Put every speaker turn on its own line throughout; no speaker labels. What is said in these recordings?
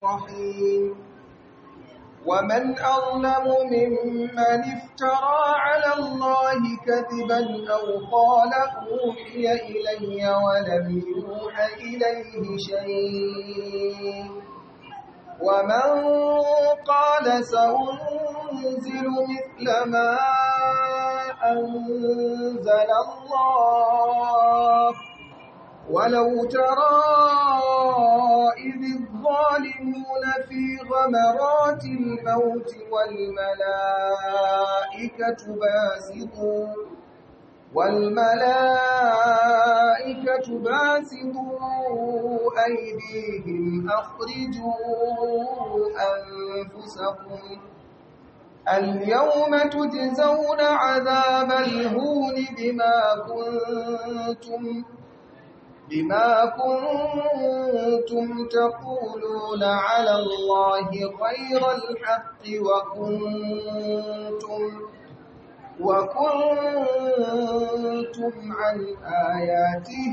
الرحيم ومن أظلم ممن افترى على الله كذبا أو قال أوحي إلي ولم يوح إليه شيء ومن قال سأنزل مثل ما أنزل الله ولو ترى إذ الظالمون في غمرات الموت والملائكة باسطوا والملائكة باسطوا أيديهم أخرجوا أنفسكم اليوم تجزون عذاب الهون بما كنتم بما كنتم تقولون على الله غير الحق وكنتم وكنتم عن آياته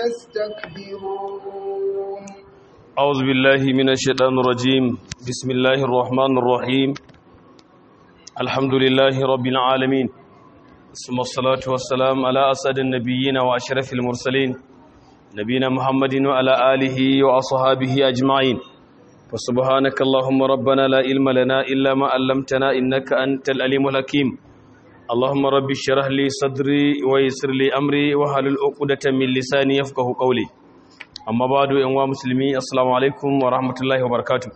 تستكبرون
أعوذ بالله من الشيطان الرجيم بسم الله الرحمن الرحيم الحمد لله رب العالمين ثم الصلاة والسلام على أسد النبيين وأشرف المرسلين نبينا محمد وعلى آله وأصحابه أجمعين فسبحانك اللهم ربنا لا علم لنا إلا ما علمتنا إنك أنت الأليم الحكيم اللهم رب اشرح لي صدري ويسر لي أمري وحلل عقدة من لساني يفقه قولي أما بعد يا مسلمي السلام عليكم ورحمة الله وبركاته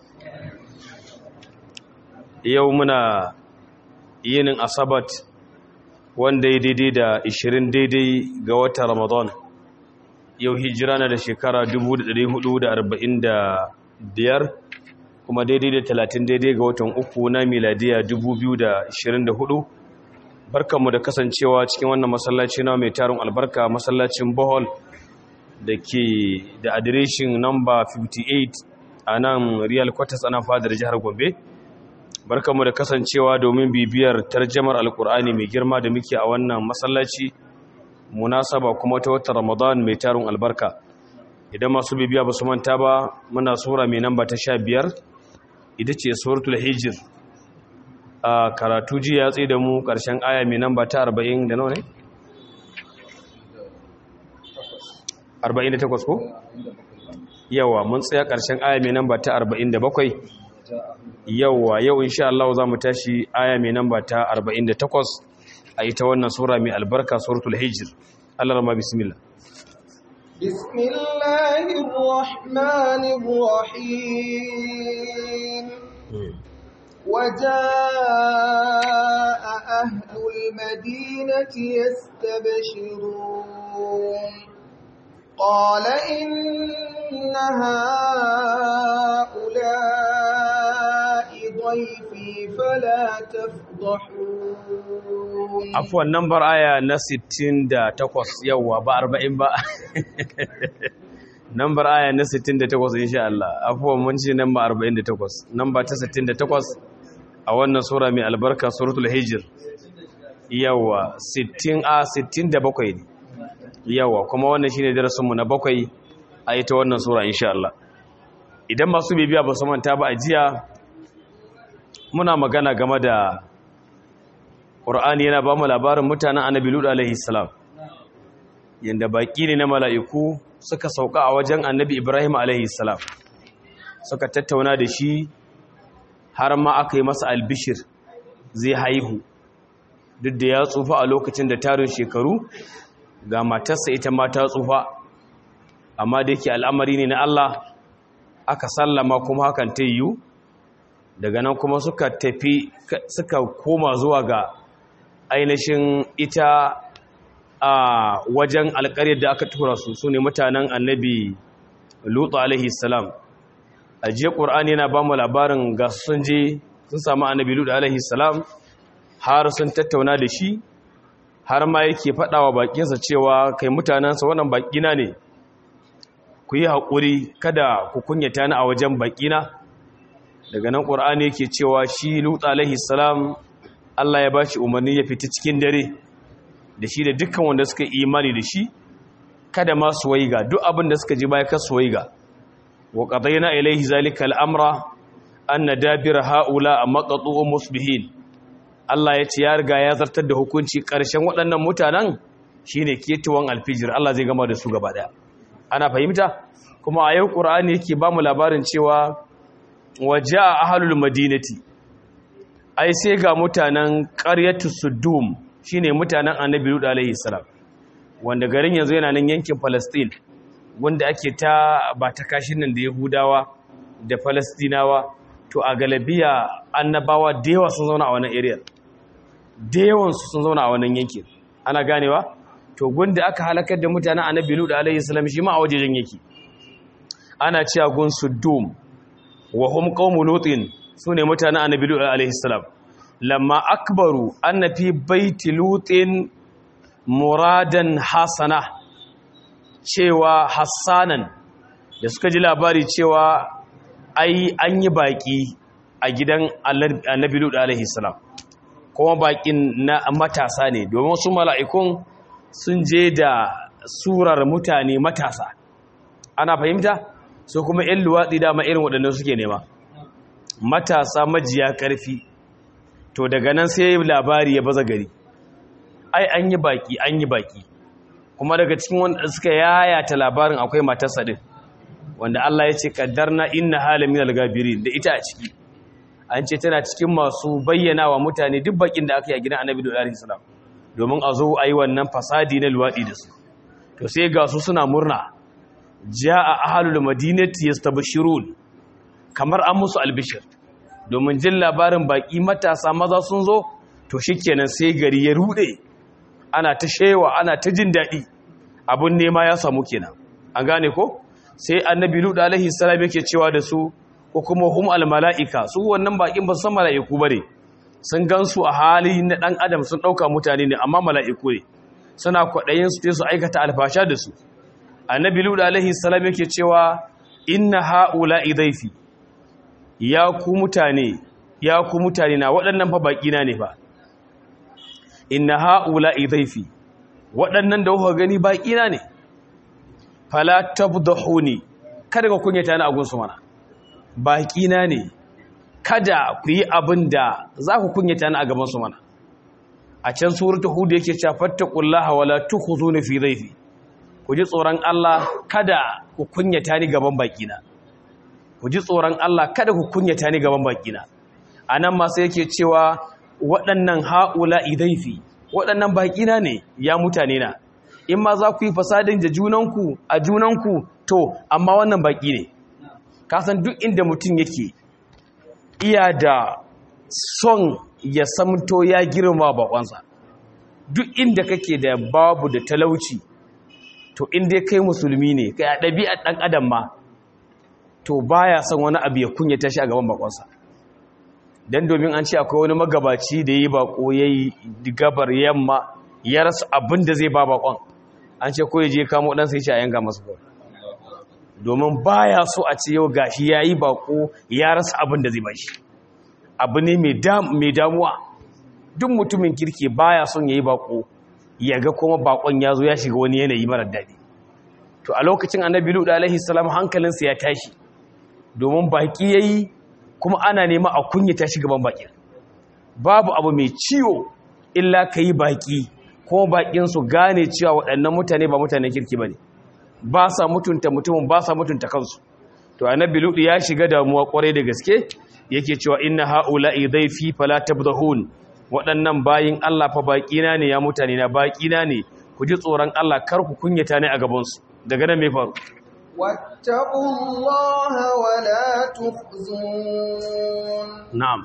يومنا yinin asabat wanda ya daidai da 20 daidai ga watan ramadan yau hijira na da shekara 1445 kuma daidai da 30 daidai ga watan uku na miladiya 2024 barkanmu da kasancewa cikin wannan masallaci na mai tarin albarka masallacin bohol da ke da adireshin namba 58 a nan real quarters ana fadar jihar gombe barkanmu da kasancewa domin bibiyar tarjamar alkur'ani mai girma da muke a wannan masallaci munasaba kuma ta watan ramadan mai tarin albarka idan masu bibiya ba su manta ba muna sura mai namba ta sha biyar ita ce suratul hijir a karatu ji ya tsaye da mu ƙarshen aya mai namba ta arba'in da nawa ne? arba'in da takwas ko? yawa mun tsaya ƙarshen aya mai namba ta arba'in da bakwai yawa yau insha Allah za mu tashi aya mai namba ta 48 a ita wannan sura mai albarka suratul hijr Allah rama bismillah
bismillahir rahmanir rahim وجاء أهل المدينة يستبشرون قال إن هؤلاء ضيفي فلا تفضحون
عفوا نمبر آية na 68 yawa ba 40 ba number aya na 68 insha Allah afwan mun ce number 48 number ta 68 a wannan sura mai albarka suratul hijr yawa 60 a 67 ne yawa kuma wannan shine darasin mu na bakwai a ita wannan sura insha Allah idan masu bibiya ba su manta ba a jiya muna magana game da Qur'ani yana ba mu labarin mutanen Annabi Lut alaihi salam yanda baki ne na mala'iku suka sauka a wajen Annabi Ibrahim alaihi salam suka tattauna da shi har ma aka yi masa albishir zai haihu duk da ya tsufa a lokacin da tarin shekaru ga matarsa ita ma ta tsufa amma da yake al'amari ne na Allah aka sallama kuma hakan ta yiwu daga nan kuma suka tafi suka koma zuwa ga ainihin ita a wajen alƙaryar da aka tura su su ne mutanen annabi lutu alaihi salam a jiya ƙur'ani yana ba mu labarin ga sun je sun samu annabi lutu alaihi salam har sun tattauna da shi har ma yake faɗa wa baƙinsa cewa kai mutanensa wannan baƙina ne ku yi haƙuri kada ku kunyata ni a wajen baƙina daga nan ƙur'ani yake cewa shi lutu alaihi salam Allah ya ba shi umarni ya fita cikin dare da shi da dukkan wanda suka imani da shi kada ma su waiga duk abin da suka ji baya kar su waiga wa qadayna ilayhi zalika al-amra anna dabira haula maqtu'u musbihin Allah ya ce ya riga ya zartar da hukunci ƙarshen waɗannan mutanen shine ketuwan alfijir Allah zai gama da su gaba daya ana fahimta kuma a yau Qur'ani yake ba mu labarin cewa waja'a ahlul madinati ai sai ga mutanen ƙaryatu Sudum shine mutanen Annabi Lut alaihi salam wanda garin yanzu yana nan yankin Palestine wanda ake ta ba ta kashin nan da Yahudawa da Palestinawa to a galabiya annabawa da yawa sun zauna a wannan area da yawan su sun zauna a wannan yankin ana ganewa to gunda aka halakar da mutanen Annabi Lut alaihi salam shi ma a wajejen yake ana cewa gun Sudum wa hum qaumu lutin sune mutanen Annabi Lut alaihi salam lamma akbaru anna fi baiti lutin muradan hasana cewa hassanan da suka ji labari cewa ai an yi baki a gidan annabi lut alaihi salam kuma bakin na matasa ne domin su mala'ikun sun je da surar mutane matasa ana fahimta su kuma yan luwatsi dama irin waɗannan suke nema matasa majiya ƙarfi to daga nan sai labari ya baza gari ai an yi baki an yi baki kuma daga cikin wanda suka yayata labarin akwai matarsa din wanda Allah ya ce kaddarna inna halamin al-gabirin da ita a ciki an ce tana cikin masu bayyana wa mutane duk bakin da aka yi a gidan Annabi sallallahu alaihi wasallam domin a zo ayi wannan fasadi na luwadi da su to sai ga su suna murna jaa ahlul madinati yastabshirun kamar an musu albishir domin jin labarin baki matasa maza sun zo to shikenan sai gari ya rude ana ta shewa ana ta jin daɗi abun nema ya samu kenan an gane ko sai annabi lut alaihi salam yake cewa da su ko kuma hum al malaika su wannan bakin ba san malaiku bane sun gansu a hali na dan adam sun dauka mutane ne amma malaiku ne suna kwadayin su su aikata alfasha da su annabi lut alaihi salam yake cewa inna haula idaifi ya ku mutane ya ku mutane na waɗannan fa baki na ne fa inna haula idaifi waɗannan da kuka gani baƙina ne fala tabdahuni kada ka kunyata ni a gunsu mana baƙina ne kada ku yi abin da za ku kunyata ni a gaban su mana a can suratu hud yake cewa fattaqullaha wala tukhuzuni fi dhaifi ku ji tsoron Allah kada ku kunyata ni gaban baƙina ku ji tsoron Allah kada ku kunyata ni gaban baƙina anan ma sai yake cewa waɗannan haula idaifi waɗannan baƙina ne ya mutane na in ma za ku yi fasadin da junanku a junanku to amma wannan baƙi ne kasan duk inda mutum yake iya da son ya samto ya girma baƙonsa duk inda kake da babu da talauci to inda kai musulmi ne kai a ɗabi'ar ɗan adam ma to baya son wani abu ya kunyata shi a gaban baƙonsa don domin an ce akwai wani magabaci da yi bako ya yi gabar yamma ya rasa abin da zai ba bakon an ce ko ya je kamo ɗansa ya ce a yanka masu ba domin baya so a ce yau gashi ya yi bako ya rasa abin da zai ba shi abu ne mai damuwa duk mutumin kirki baya son ya yi bako ya ga kuma bakon ya zo ya shiga wani yanayi marar daɗi to a lokacin annabi luɗa alaihi salam hankalinsa ya tashi domin baki ya yi kuma ana nema a kunyata shi gaban bakin babu abu mai ciwo illa ka yi baki kuma bakin su gane cewa waɗannan mutane ba mutane kirki ba ne ba sa mutunta mutumin ba sa mutunta kansu to annabi lutu ya shiga damuwa kwarai da gaske yake cewa inna haula'i dhaifi fala tabdahun waɗannan bayin Allah fa baƙina ne ya mutane na baƙina ne ku ji tsoron Allah kar ku kunyata ne a gaban su daga nan me faru
واتقوا الله ولا تخزون
na'am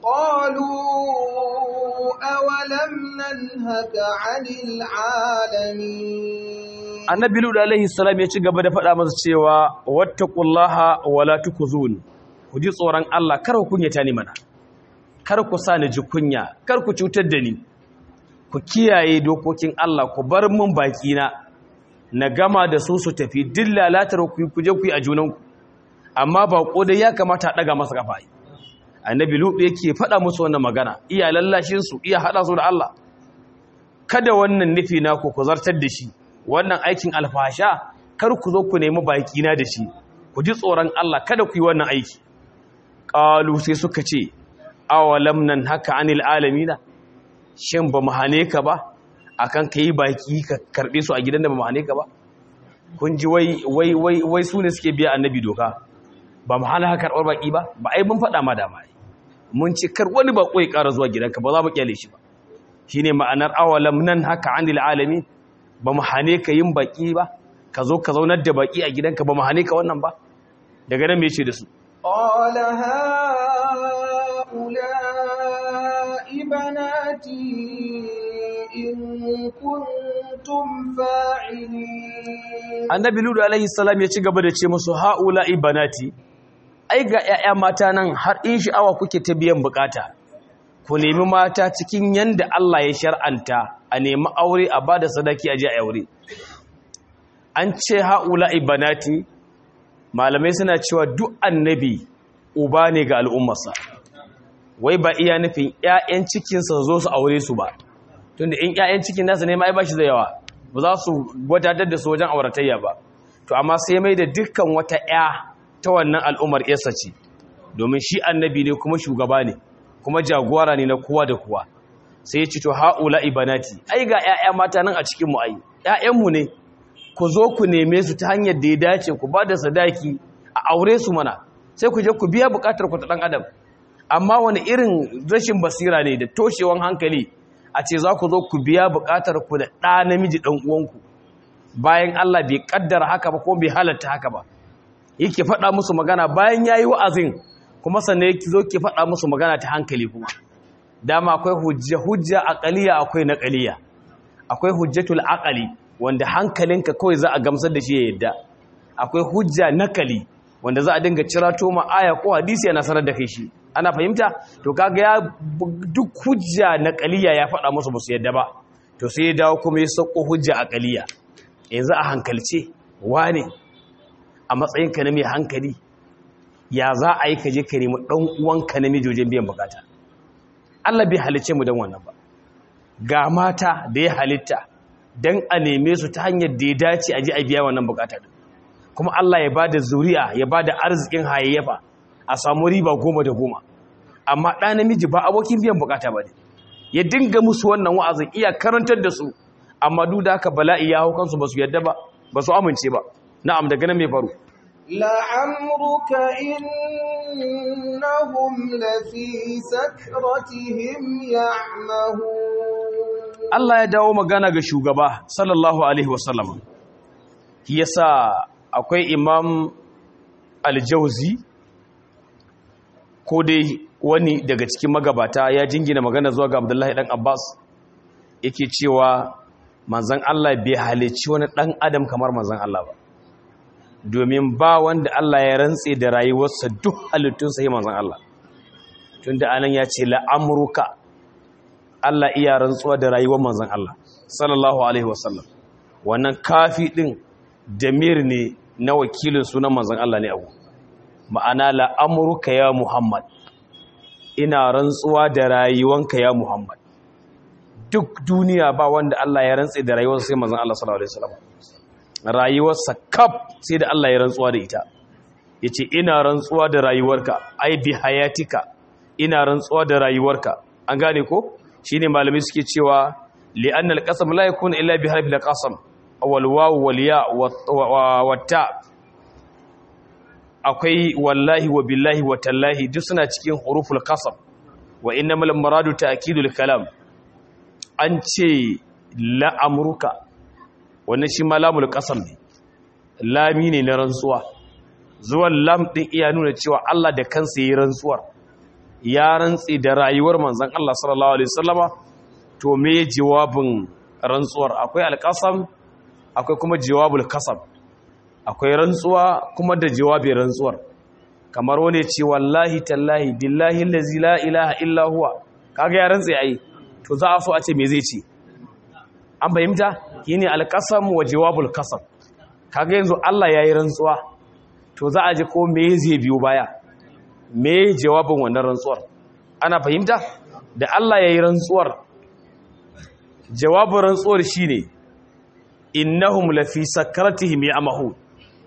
قالوا أولم ننهك عن العالمين
annabi lut alaihi salam ya ci gaba da faɗa masa cewa wattaqullaha wala tukuzun ku ji tsoron Allah kar ku kunyata ni mana kar ku sa ni ji kunya kar ku cutar da ni ku kiyaye dokokin Allah ku bar mun baki na na gama da su su tafi duk lalatar ku ku je ku yi a junanku amma ba dai ya kamata a daga masa kafa annabi lut yake faɗa musu wannan magana iya lallashin su iya hada su da Allah kada wannan nufi naku ku zartar da shi wannan aikin alfasha kar ku zo ku nemi baki na da shi ku ji tsoron Allah kada ku yi wannan aiki qalu sai suka ce awalam nan haka anil alamina shin ba mu hane ka ba akan kai baki ka karbe su a gidan da ba mu hane ka ba kun ji wai wai wai wai su ne suke biya annabi doka ba mu hana karɓar baki ba ba ai mun faɗa ma da ma mun ce kar wani bako ya ƙara zuwa gidanka ba za mu kyale shi ba shine ma'anar awalam nan haka anil alamin ba mu hane ka yin baki ba ka zo ka zaunar da baki a gidanka ba mu hane ka wannan ba daga nan me yace da su
قال هؤلاء بناتي إن كنتم فاعلين
annabi ludu alaihi salam ya ci gaba da ce musu haula ibanati ai ga 'ya'ya mata nan har in sha'awa kuke ta biyan bukata ku nemi mata cikin yanda Allah ya shar'anta a nemi aure a bada sadaki a je a aure an ce haula ibanati malamai suna cewa duk annabi uba ne ga al'ummarsa wai ba iya nufin 'ya'yan cikinsa zo su aure su ba tunda in 'ya'yan cikin nasa ne ma ai ba shi da yawa ba za su gwadatar da su wajen auratayya ba to amma sai mai da dukkan wata 'ya ta wannan al'ummar yarsa ce domin shi annabi ne kuma shugaba ne kuma jagora ne na kowa da kowa sai ya ci to haula ibanati ai ga 'ya'ya mata nan a cikin mu ai 'ya'yanmu ne ku zo ku neme su ta hanyar da ya dace ku ba da sadaki a aure su mana sai ku je ku biya bukatar ku ta dan adam amma wani irin rashin basira ne da toshewan hankali a ce za ku zo ku biya bukatar ku da ɗa namiji ɗan uwanku bayan Allah bai kaddara haka ba ko bai halatta haka ba yake faɗa musu magana bayan yayi wa'azin kuma sannan yake zo ke faɗa musu magana ta hankali kuma dama akwai hujja hujja aqaliya akwai naqaliya akwai hujjatul aqali wanda hankalinka kawai za a gamsar da shi ya yadda akwai hujja nakali wanda za a dinga cirato ma aya ko hadisi yana sanar da kai shi ana fahimta to kaga ya duk hujja naqaliya ya faɗa musu ba su yadda ba to sai ya dawo kuma ya sauko hujja aqaliya yanzu a hankalce wane a matsayinka na mai hankali ya za a yi kaje ka nemi ɗan uwanka na wajen biyan bukata Allah bai halice mu don wannan ba ga mata da ya halitta don a neme su ta hanyar da ya dace a ji a biya wannan bukata kuma Allah ya ba da zuri'a ya ba da arzikin hayayyafa a samu riba goma da goma amma ɗa namiji ba abokin biyan bukata ba ne ya dinga musu wannan wa'azin iya karantar da su amma duk da haka bala'i ya hau kansu ba su yadda ba ba su amince ba na'am daga nan mai faru
لعمرك إنهم لفي سكرتهم يعمهون
Allah ya dawo magana ga shugaba sallallahu alaihi wasallam yasa akwai imam aljauzi ko dai wani daga cikin magabata ya jingina magana zuwa ga abdullahi dan abbas yake cewa manzan Allah bai halicci wani dan adam kamar manzan Allah ba domin ba wanda Allah ya rantse da rayuwarsa duk halittunsa yi manzan Allah tunda anan ya ce la'amruka Allah iya rantsuwa da rayuwar manzan Allah sallallahu alaihi wasallam wannan kafi din damir ne na wakilin sunan manzan Allah ne abu ma'ana la'amruka ya Muhammad ina rantsuwa da rayuwanka ya Muhammad duk duniya ba wanda Allah ya rantse da rayuwarsa sai manzan Allah sallallahu alaihi wasallam rayuwarsa kaf sai da Allah ya rantsuwa da ita yace ina rantsuwa da rayuwarka ai bi hayatika ina rantsuwa da rayuwarka an gane ko shine malamai suke cewa li'annal qasam la yakunu illa bi harfi al-qasam wal waw wal ya wa ta akwai wallahi wa billahi wa tallahi duk suna cikin huruful qasam wa innamal muradu ta'kidul kalam an ce la amruka wannan shi ma lamul qasam ne lami ne na rantsuwa zuwan lam din iya nuna cewa Allah da kansa yi rantsuwar ya rantsi da rayuwar manzon Allah sallallahu alaihi wasallama to me jawabin rantsuwar akwai alqasam akwai kuma jawabul qasam akwai rantsuwa kuma da jawabin rantsuwar kamar wani ce wallahi tallahi billahi allazi la ilaha illa huwa kaga ya rantsi ai to za a so a ce me zai ce an fahimta shine alqasam wa jawabul qasam kaga yanzu Allah yayi rantsuwa to za a ji ko me zai biyo baya me jawabin wannan rantsuwar ana fahimta da Allah yayi rantsuwar jawabin rantsuwar shine innahum lafi sakratihim ya'mahu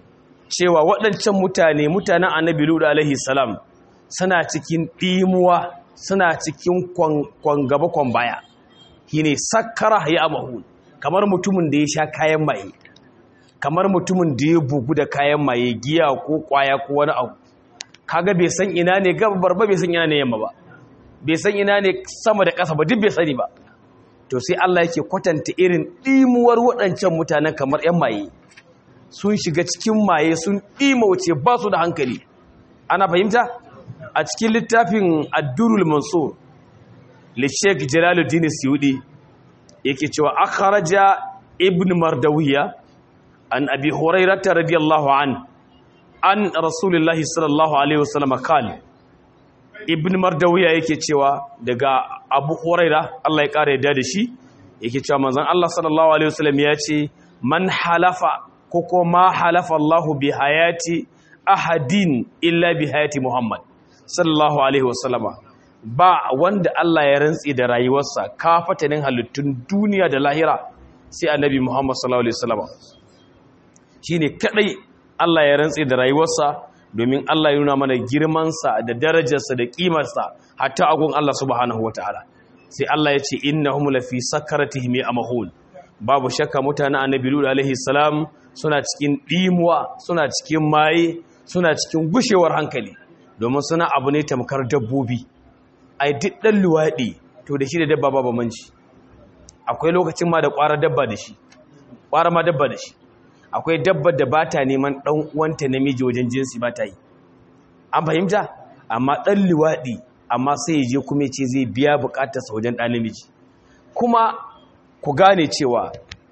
cewa waɗancan mutane mutanen annabi ludu alaihi salam suna cikin ɗimuwa suna cikin kwan gaba kwan baya shine sakkara ya amahu kamar mutumin da ya sha kayan maye kamar mutumin da ya bugu da kayan maye giya ko kwaya ko wani abu kaga bai san ina ne gabar ba bai san ina ne yamma ba bai san ina ne sama da ƙasa ba duk bai sani ba to sai Allah yake kwatanta irin ɗimuwar waɗancan mutanen kamar 'yan maye sun shiga cikin maye sun ɗimauce ba su da hankali ana fahimta a cikin littafin addurul mansur lishek jalaluddin siyudi yake cewa akharaja ibn mardawiya an abi hurairata radiyallahu an an rasulullahi sallallahu alaihi wasallam kal ibn mardawiya yake cewa daga abu huraira Allah ya kare yadda da shi yake cewa manzon Allah sallallahu alaihi wasallam ya ce man halafa ko ko ma halafa Allahu bi hayati ahadin illa bi hayati Muhammad sallallahu alaihi wasallama ba wanda Allah ya rantsi da rayuwarsa kafatanin halittun duniya da lahira sai annabi Muhammad sallallahu alaihi wasallama shine kadai Allah ya rantsi da rayuwarsa domin Allah ya nuna mana girmansa da darajarsa da kimarsa hatta agun Allah subhanahu wataala sai Allah ya ce innahum lafi sakaratihim amahul babu shakka mutanen annabi Lut alaihi salam suna cikin dimuwa suna cikin maye suna cikin gushewar hankali domin suna abu ne tamkar dabbobi ai duk dan luwadi to da shi da dabba ba manci akwai lokacin ma da ƙwara dabba da shi ƙwara ma dabba da shi akwai dabba da ba ta neman ɗan uwanta namiji wajen jinsi ba ta yi an fahimta amma ɗan luwaɗi amma sai ya je kuma ce zai biya buƙatarsa wajen ɗan namiji kuma ku gane cewa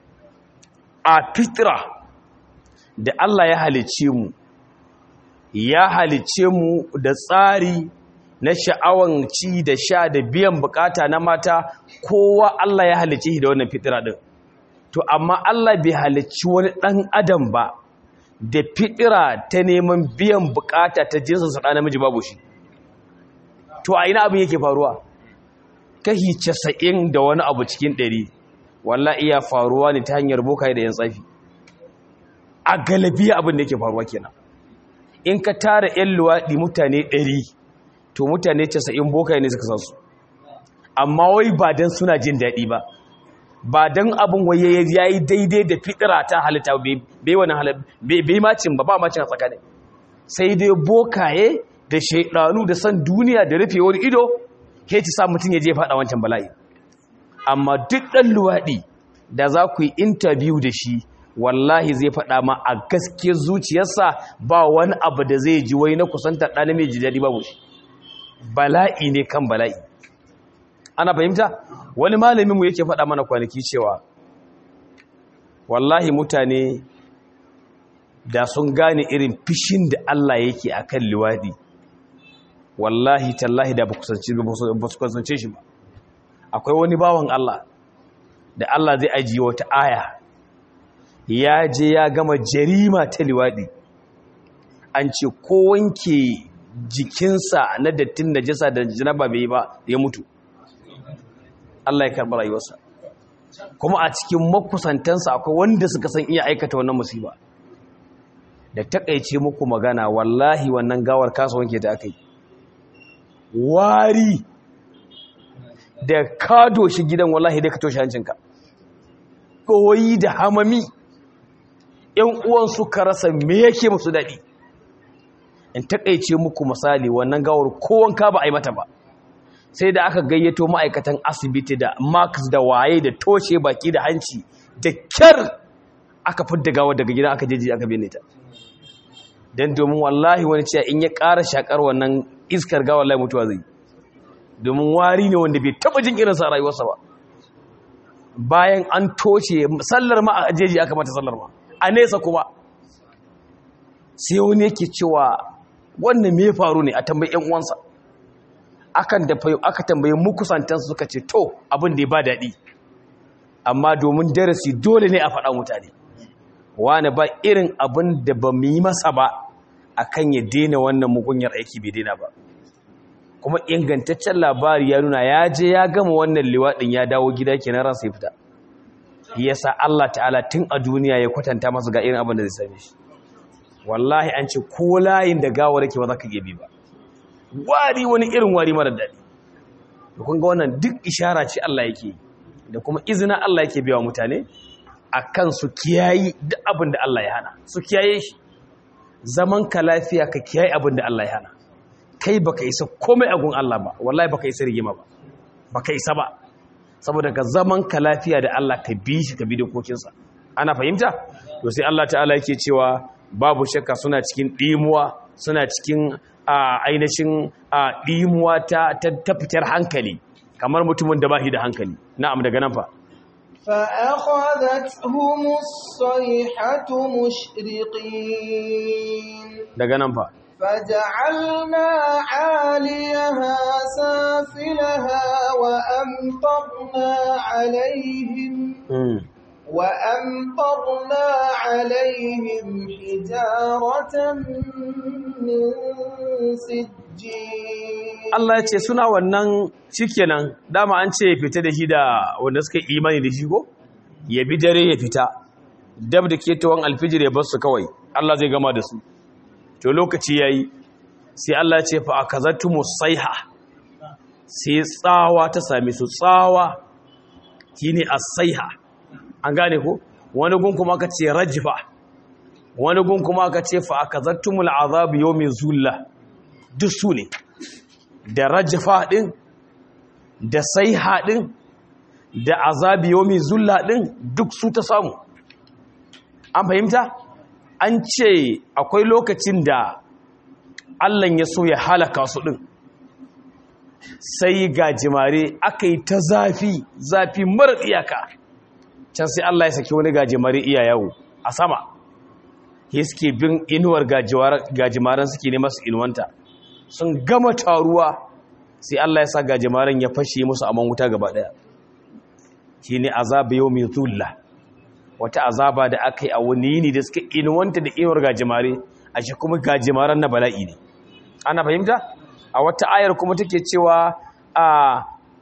a fitra da Allah ya halice mu ya halice mu da tsari na sha'awan ci da sha da biyan bukata na mata kowa Allah ya halice shi da wannan fitira din to amma Allah bai halicci wani dan adam ba da fitira ta neman biyan bukata ta jinsin sa namiji babu shi to a ina abin yake faruwa kahi 90 da wani abu cikin 100 wallahi iya faruwa ne ta hanyar bokai da yan tsafi a galabiya abin da yake faruwa kenan in ka tara yan luwaɗi mutane 100 to mutane 90 bokai ne suka san su amma wai ba dan suna jin daɗi ba ba dan abin waye ya yi daidai da fitira ta halitta bai wani bai macin ba ba macin a tsakanin sai dai bokaye da shaidanu da san duniya da rufe wani ido ke ci sa mutum ya je faɗa wancan bala'i amma duk ɗan luwaɗi da za ku yi intabiyu da shi wallahi zai faɗa ma a gaske zuciyarsa ba wani abu da zai ji wai na kusantar ɗan mai ji daɗi babu shi bala'i ne kan bala'i ana fahimta wani malaminmu yake faɗa mana kwanaki cewa wallahi mutane da sun gane irin fishin da Allah yake a kan liwaɗi wallahi tallahi da ba su kusance shi ba akwai wani bawan Allah da Allah zai ajiye wata aya ya je ya gama jarima ta liwaɗi an ce ko wanke jikinsa na dattin najasa da janaba bai ba ya mutu Allah ya karɓi rayuwarsa kuma a cikin makusantansa akwai wanda suka san iya aikata wannan musiba da takaice muku magana wallahi wannan gawar kasa wanke ta aka yi wari da ka doshi gidan wallahi da ka toshe hancinka ɗoyi da hamami ‘yan uwan suka rasa me yake musu daɗi in takaice muku misali wannan gawar kowanka ba a yi mata ba sai da aka gayyato ma'aikatan asibiti da max da waye da toshe baki da hanci da kyar aka fidda gawar daga gidan aka jeji aka bene ta don domin wallahi wani cewa in ya ƙara shakar wannan iskar gawar lai mutuwa zai domin wari ne wanda bai taɓa jin irinsa a rayuwarsa ba bayan an toshe sallar ma a jeji aka mata sallar ma a nesa kuma sai wani yake cewa wannan me faru ne a tambayi 'yan uwansa akan da aka tambaye mu kusantansu suka ce to abin da ya ba daɗi amma domin darasi dole ne a faɗa mutane wani ba irin abin da ba mu yi masa ba akan ya daina wannan mugunyar aiki bai daina ba kuma ingantaccen labari ya nuna ya je ya gama wannan liwaɗin ya dawo gida kenan ransa ya fita yasa Allah ta'ala tun a duniya ya kwatanta masa ga irin abin da zai same shi wallahi an ce ko layin da gawar yake ba za ka bi ba wari wani irin wari mara daɗi da kun ga wannan duk ishara ce Allah yake da kuma izina Allah yake biya mutane a kan su kiyayi duk abin da Allah ya hana su kiyaye shi zaman ka lafiya ka kiyaye abin da Allah ya hana kai baka isa komai a gun Allah ba wallahi baka isa rigima ba baka isa ba saboda ka zaman ka lafiya da Allah ka bi shi ka bi dokokinsa ana fahimta to sai Allah ta'ala yake cewa babu shakka suna cikin dimuwa suna cikin ainihin dimuwa ta ta fitar hankali kamar mutumin da bashi da hankali na'am daga nan fa
فأخذتهم الصيحة مشرقين
daga nan fa
فجعلنا عاليها سافلها وأمطرنا عليهم
mm.
وأمطرنا عليهم حجارة من سجيل
Allah ya ce suna wannan shikenan dama an ce ya fita da shi da wanda suka yi imani da shi ko ya bi dare ya fita dab da ketawan alfijir ya bar su kawai Allah zai gama da su to lokaci yayi sai Allah ya ce fa akazatu musaiha sai tsawa ta same su tsawa shine as-saiha an gane ko wani gun kuma aka ce rajfa wani gun kuma aka ce fa akazatumul azab yawmin zulla duk su ne da rajfa din da saiha din da azabi yawmin zulla din duk su ta samu an fahimta an ce akwai lokacin da Allah ya so ya halaka su din sai ga jimare aka yi ta zafi zafi mara iyaka can sai Allah ya saki wani gajimare iya yawo a sama ya suke bin inuwar gajimaren suke ne masu inuwanta sun gama taruwa sai Allah ya sa gajimaren ya fashe musu aman wuta gaba daya shi ne azaba yau mai zulla wata azaba da aka yi a wani yini da suka inuwanta da inuwar gajimare a shi kuma gajimaren na bala'i ne ana fahimta a wata ayar kuma take cewa a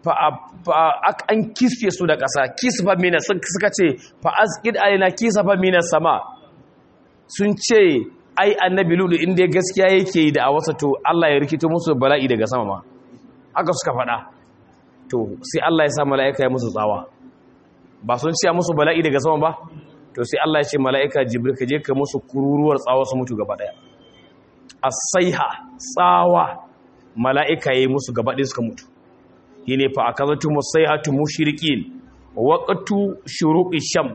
an kisfe su da ƙasa kisfa mina suka ce fa'azkid alina kisfa mina sama sun ce ai annabi lulu inda gaskiya yake yi da a wasa to Allah ya rikito musu bala'i daga sama ma haka suka faɗa to sai Allah ya sa mala'ika ya musu tsawa ba sun ce musu bala'i daga sama ba to sai Allah ya ce mala'ika jibril ka je ka musu kururuwar tsawa su mutu gaba ɗaya as-saiha tsawa mala'ika ya yi musu gaba ɗaya suka mutu yi ne fa a kazatu musaihatu mushrikin waqtu shuruqi shams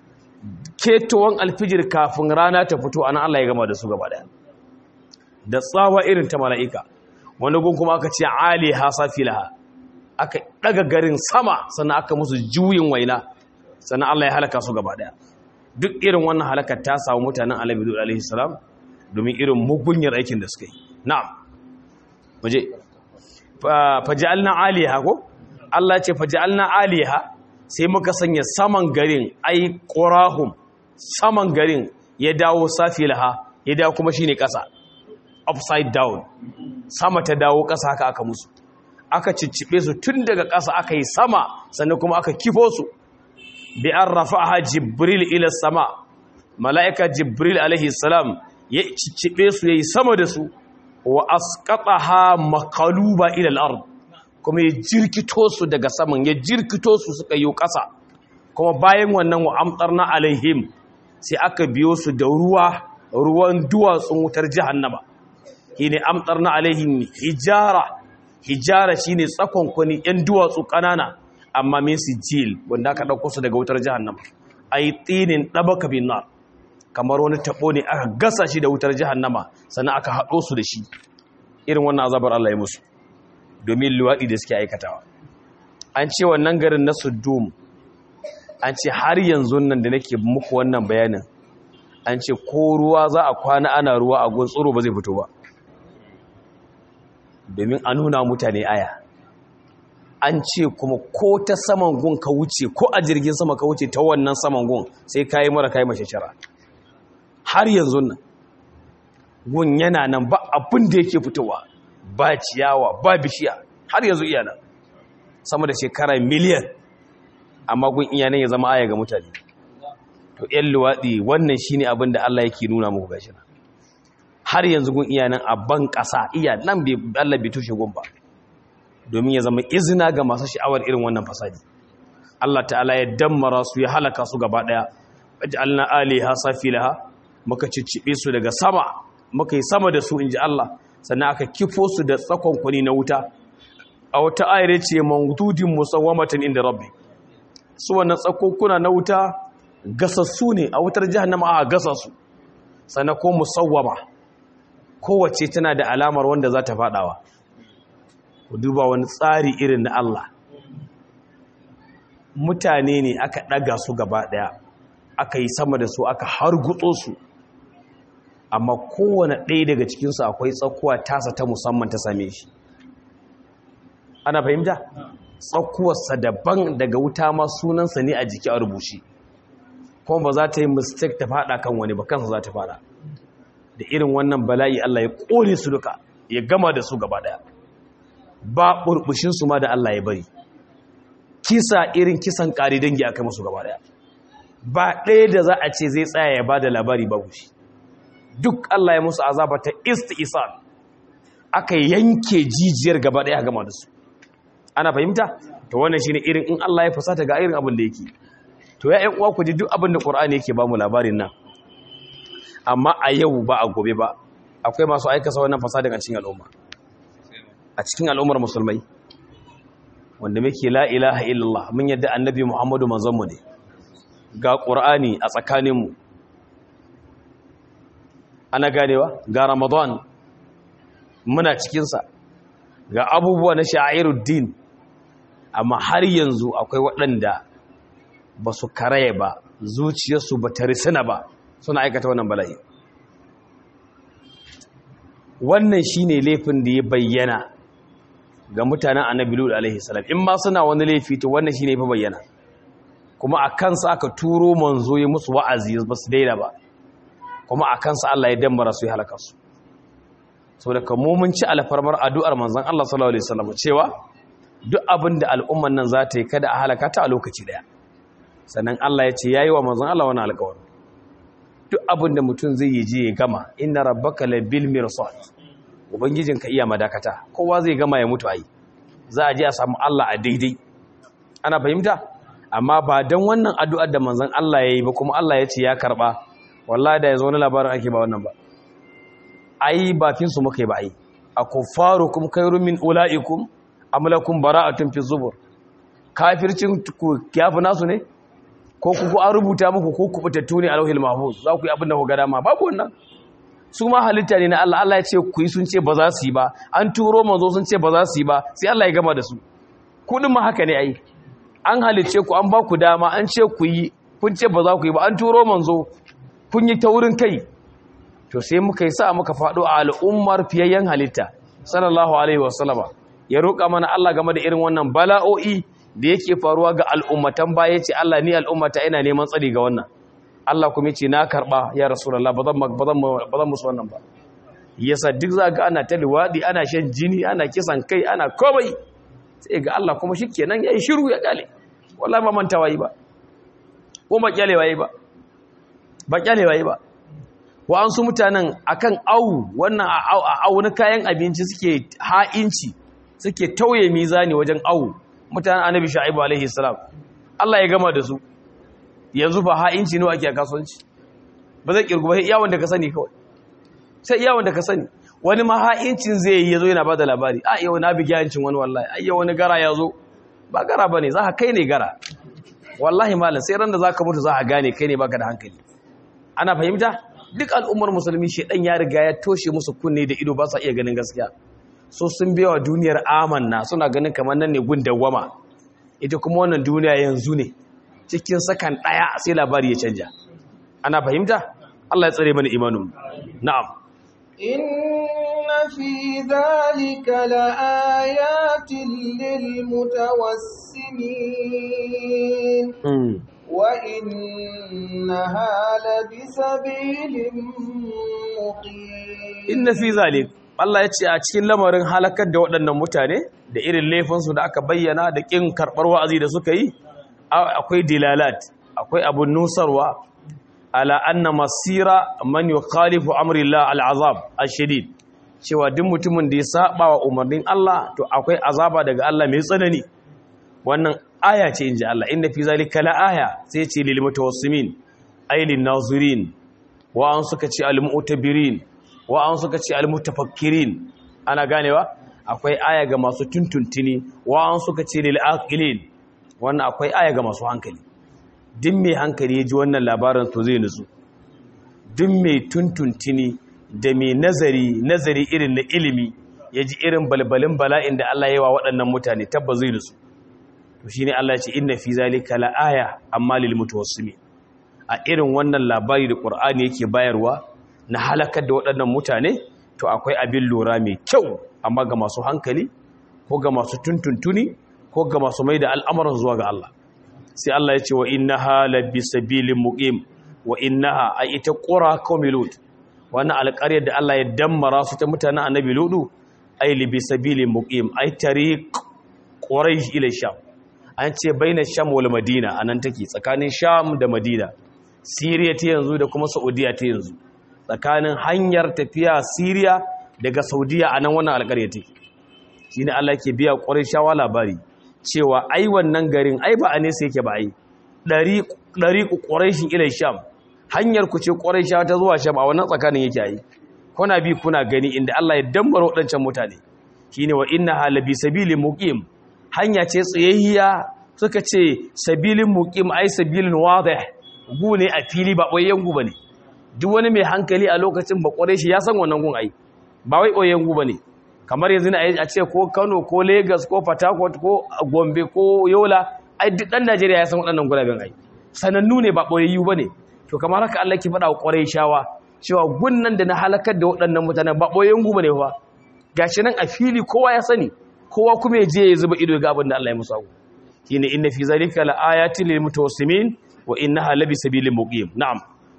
ketowar alfijir kafin rana ta fito anan Allah ya gama da su gaba daya da tsawa irin ta mala'ika wani gun kuma aka ce ali hasafilaha aka daga garin sama sannan aka musu juyin waina sannan Allah ya halaka su gaba daya duk irin wannan halakar ta samu mutanen Annabi alaihi salam domin irin mugunyar aikin da suka yi na'am muje faja'alna aliha ko Allah ce faja'alna aliha sai muka sanya saman garin ai qurahum saman garin ya dawo safilaha ya dawo kuma shine ƙasa upside down sama ta dawo ƙasa haka aka musu aka ciccibe su tun daga ƙasa aka yi sama sannan kuma aka kifo su bi an rafa'aha jibril ila sama mala'ika jibril alaihi salam ya ciccibe su yayi sama da su wa asqataha maqaluba ila al-ard kuma ya jirkito su daga saman ya jirkito su suka yi ƙasa kuma bayan wannan wa amtarna alaihim sai aka biyo su da ruwa ruwan duwatsun wutar jahannama shine amtarna alaihim hijara hijara shine tsakon kwani yan duwatsu kanana amma min sijil wanda aka dauko su daga wutar jahannama ay tinin dabaka bin nar kamar wani tabo ne aka gasa shi da wutar jahannama sannan aka haɗo su da shi irin wannan azabar Allah ya musu domin luwaɗi da suke aikatawa an ce wannan garin na Sodom an ce har yanzu nan da nake muku wannan bayanin an ce ko ruwa za a kwana ana ruwa a gun tsoro ba zai fito ba domin a nuna mutane aya an ce kuma ko ta saman gun ka wuce ko a jirgin sama ka wuce ta wannan saman gun sai kayi mara kayi mashashara har yanzu nan gun yana nan ba abin da yake fitowa ba ciyawa ba bishiya har yanzu iya nan sama da shekara miliyan amma gun iya nan ya zama aya ga mutane to yan luwaɗi wannan shine abin da Allah yake nuna muku gashi nan har yanzu gun iya nan a ban ƙasa iya nan bai Allah bai tushe gun ba domin ya zama izina ga masu sha'awar irin wannan fasadi Allah ta'ala ya dammara su ya halaka su gaba daya waj'alna aliha safilaha muka ciccibe su daga sama muka yi sama da su inji Allah sannan aka kifo su da tsakon kwani na wuta a wata ayar ce mawdudin musawwamatin inda rabbi su wannan tsakokuna na wuta gasassu ne a wutar jahannama a gasa su sannan ko musawwama kowace tana da alamar wanda za ta fadawa ku duba wani tsari irin na Allah mutane ne aka ɗaga su gaba ɗaya aka yi sama da su aka hargutso su amma kowane ɗaya daga cikinsu akwai tsakuwa tasa ta musamman ta same shi ana fahimta tsakuwarsa daban daga wuta ma sunansa ne a jiki a rubuce kuma ba za ta yi mistake ta fada kan wani ba kansa za ta fada da irin wannan bala'i Allah ya ƙone su duka ya gama da su gaba ɗaya ba ɓurɓushinsu ma da Allah ya bari kisa irin kisan ƙari dangi aka masu gaba ɗaya ba ɗaya da za a ce zai tsaya ya ba da labari ba shi duk Allah ya musu azaba ta isti'isal aka yanke jijiyar gaba ɗaya gama da su ana fahimta to wannan shine irin in Allah ya fusata ga irin abin da yake to ya ƴan uwa ku ji duk abin da Qur'ani yake ba mu labarin nan amma a yau ba a gobe ba akwai masu aikasa wannan fasadin a cikin al'umma a cikin al'ummar musulmai wanda muke la ilaha illallah mun yadda annabi Muhammadu manzon mu ne ga Qur'ani a tsakaninmu ana ganewa ga Ramadan muna cikinsa ga abubuwa na sha'iruddin amma har yanzu akwai waɗanda ba su karaye ba zuciyarsu ba ta risina ba suna aikata wannan bala'i wannan shine laifin da ya bayyana ga mutanen annabi lut alaihi salam in ma suna wani laifi to wannan shine fa bayyana kuma a kansa aka turo manzo ya musu wa'azi ba su daina ba kuma a kansa Allah ya dammara su ya halaka su saboda kamo mun ci alfarmar addu'ar manzon Allah sallallahu alaihi wasallam cewa duk abin da al'umman nan za ta yi kada a halaka ta a lokaci daya sannan Allah ya ce yayi wa manzon Allah wani alƙawari duk abin da mutum zai yi je ya gama inna rabbaka labil mirsad ubangijinka iya madakata kowa zai gama ya mutu ai za a je a samu Allah a daidai ana fahimta amma ba dan wannan addu'ar da manzon Allah yayi ba kuma Allah ya ce ya karba wallahi da yazo wani labarin ake ba wannan ba ai bakin su muka yi ba ai akufarukum khairum min ulaikum am lakum bara'atun fi zubur kafircin ku kiyafu nasu ne ko ku an rubuta muku ko ku fitattu ne a lauhil mahfuz za ku yi abin da ku ga dama babu wannan su ma halitta ne na Allah Allah ya ce ku yi sun ce ba za su yi ba an turo manzo sun ce ba za su yi ba sai Allah ya gama da su kudin ma haka ne ai an halicce ku an ba ku dama an ce ku yi kun ce ba za ku yi ba an turo manzo kun yi taurin kai to sai muka yi sa muka faɗo a al'ummar fiyayyen halitta sallallahu alaihi wasallama ya roƙa mana Allah game da irin wannan bala'o'i da yake faruwa ga al'ummatan baya ce Allah ni al'ummata ina neman tsari ga wannan Allah kuma ce na karɓa ya rasulullah ba zan musu wannan ba yasa duk za ga ana ta liwaɗi ana shan jini ana kisan kai ana komai sai ga Allah kuma shi kenan ya yi shiru ya ƙyale wallahi ba mantawa yi ba ko ba ƙyalewa yi ba ba ƙyalewa yi ba wa an su mutanen akan au wannan a au na kayan abinci suke ha'inci suke tauye mizani wajen au mutanen annabi sha'ibu alaihi salam Allah ya gama da su yanzu ba ha'inci nawa ake a kasuwanci ba zai kirgu ba sai iyawon da ka sani kawai sai iyawon da ka sani wani ma ha'incin zai yi yazo yana bada labari a yau na bigi hancin wani wallahi ai yau wani gara ya zo ba gara bane za ka kai ne gara wallahi malam sai ran da zaka mutu za ka gane kai ne baka da hankali ana fahimta duk al'ummar musulmi shedan ya riga ya toshe musu kunne da ido ba sa iya ganin gaskiya so sun biya wa duniyar amanna suna ganin kamar nan ne gun dawwama ita kuma wannan duniya yanzu ne cikin sakan ɗaya sai labari ya canja ana fahimta Allah ya tsare mana imanin na'am
inna fi dhalika laayatin lilmutawassimin wa innaha labisabilin muqim
inna fi zalika Allah ya ce a cikin lamarin halakar da waɗannan mutane da irin laifinsu da aka bayyana da ƙin karɓar wa'azi da suka yi akwai dilalat akwai abun nusarwa ala anna masira man yukhalifu amri Allah al'azab ash-shadid cewa duk mutumin da ya saba wa umarnin Allah to akwai azaba daga Allah mai tsanani wannan aya ce inji Allah inda fi zalika la aya sai ce lil mutawassimin ay lin nazirin wa an suka ce al mu'tabirin wa an suka ce al mutafakkirin ana ganewa akwai aya ga masu tuntuntuni wa an suka ce lil aqilin wannan akwai aya ga masu hankali duk mai hankali ya ji wannan labarin to zai nutsu duk mai tuntuntuni da mai nazari nazari irin na ilimi ya ji irin balbalin bala'in da Allah ya yi wa waɗannan mutane tabba zai nutsu to shi ne Allah ce inna fi zalika la'aya amma lil mutawassimi a irin wannan labari da Qur'ani yake bayarwa na halakar da waɗannan mutane to akwai abin lura mai kyau amma ga masu hankali ko ga masu tuntuntuni ko ga masu mai da al'amuran zuwa ga Allah sai Allah ya ce wa innaha labisabilin muqim wa innaha a ita qura qaumi lut wannan alƙaryar da Allah ya dammara su ta mutanen annabi ludu ay libisabilin muqim ay tariq quraish ila sham an ce baina sham wal madina anan take tsakanin sham da madina syria ta yanzu da kuma saudiya ta yanzu tsakanin hanyar tafiya syria daga saudiya anan wannan alƙaryar take shine Allah ke biya qurayshawa labari cewa ai wannan garin ai ba a nesa yake ba ai ɗari ku ƙwarashin ilai sham hanyar ku ce ƙwarashawa ta zuwa sham a wannan tsakanin yake ai kuna bi kuna gani inda Allah ya dambara waɗancan mutane shine wa inna halabi sabilin muqim hanya ce tsayayya suka ce sabilin muqim ai sabilin wadih gu ne a fili ba ɓoyayyen gu bane duk wani mai hankali a lokacin ba ƙwarashi ya san wannan gun ai ba wai ɓoyayyen gu bane kamar yanzu a ce ko kano ko lagos ko port ko gombe ko yola ai duk dan najeriya ya san waɗannan guraben ai sanannu ne ba ɓoyayyu ba ne to kamar haka allah ki faɗa wa ƙwarai shawa cewa gunnan da na halakar da waɗannan mutanen ba ɓoyayyen gu ba ne fa gashi nan a fili kowa ya sani kowa kuma ya je ya zuba ido ga abin da allah ya musu abu shine inna fi zalika la ayatin lil mutawassimin wa innaha labi sabilin muqim na'am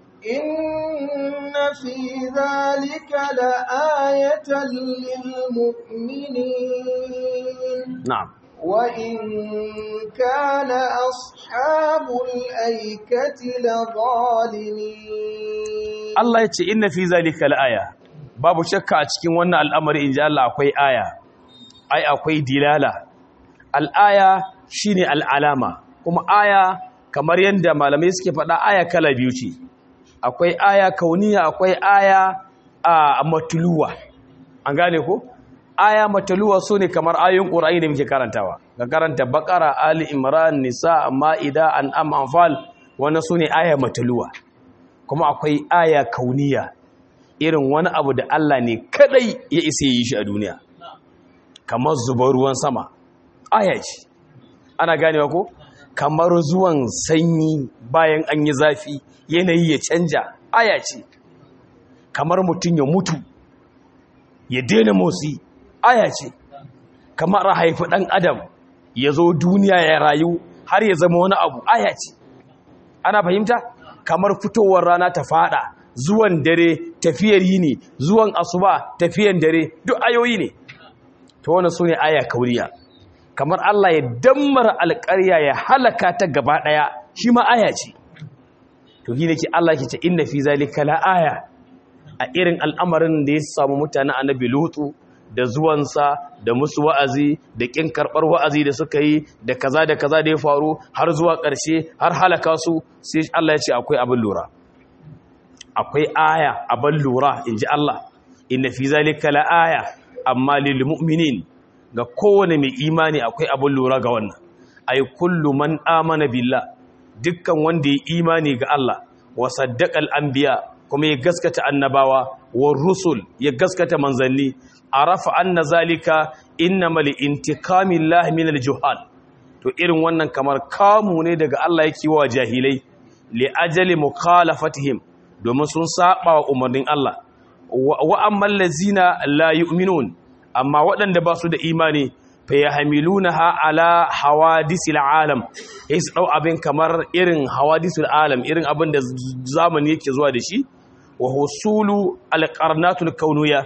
إن في ذلك لآية للمؤمنين
na'am
وإن كان أصحاب الأيكة لظالمين
Allah ya ce inna fi zalika la'aya babu shakka a cikin wannan al'amari in ji Allah akwai aya ai akwai dilala al'aya shine al'alama kuma aya kamar yadda malamai suke faɗa aya kala biyu ce akwai aya kauniya akwai aya a matuluwa an gane ko aya matuluwa su ne kamar ayoyin ƙura'ai da muke karantawa ga karanta bakara ali imran nisa ma'ida an'am anfal wannan su ne aya matuluwa kuma akwai aya kauniya irin wani abu da Allah ne kadai ya isa yi shi a duniya kamar zubar ruwan sama aya ce ana ganewa ko kamar zuwan sanyi bayan an yi zafi yanayi ya canja aya ce kamar mutum ya mutu ya daina motsi aya ce kamar a haifi ɗan adam ya zo duniya ya rayu har ya zama wani abu aya ce ana fahimta kamar fitowar rana ta fada zuwan dare tafiyar yini zuwan asuba tafiyan dare duk ayoyi ne to wannan sune aya kauriya kamar Allah ya dammara alƙarya ya halaka ta gaba daya shi ma aya ce to shi ke Allah ke ce inna fi zalika la aya a irin al'amarin da ya samu mutanen annabi lutu da zuwansa da musu wa'azi da ƙin karɓar wa'azi da suka yi da kaza da kaza da ya faru har zuwa ƙarshe har halaka su sai Allah ya ce akwai abin lura akwai aya abin lura in ji Allah inna fi zalika la aya amma lil mu'minin ga kowane mai imani akwai abin lura ga wannan ay kullu man amana billah dukkan wanda ya imani ga Allah wa saddaqal anbiya kuma ya gaskata annabawa wa rusul ya gaskata manzanni arafa anna zalika innamal intiqamillahi minal juhal to irin wannan kamar kamu ne daga Allah yake wa jahilai li ajali mukhalafatihim domin sun saba wa umarnin Allah wa ammal lazina la yu'minun amma waɗanda ba su da imani fa yahmilunaha ala hawadisil alam sai su dau abin kamar irin hawadisul alam irin abin da zamani yake zuwa da shi wa husulu alqarnatul kauniyya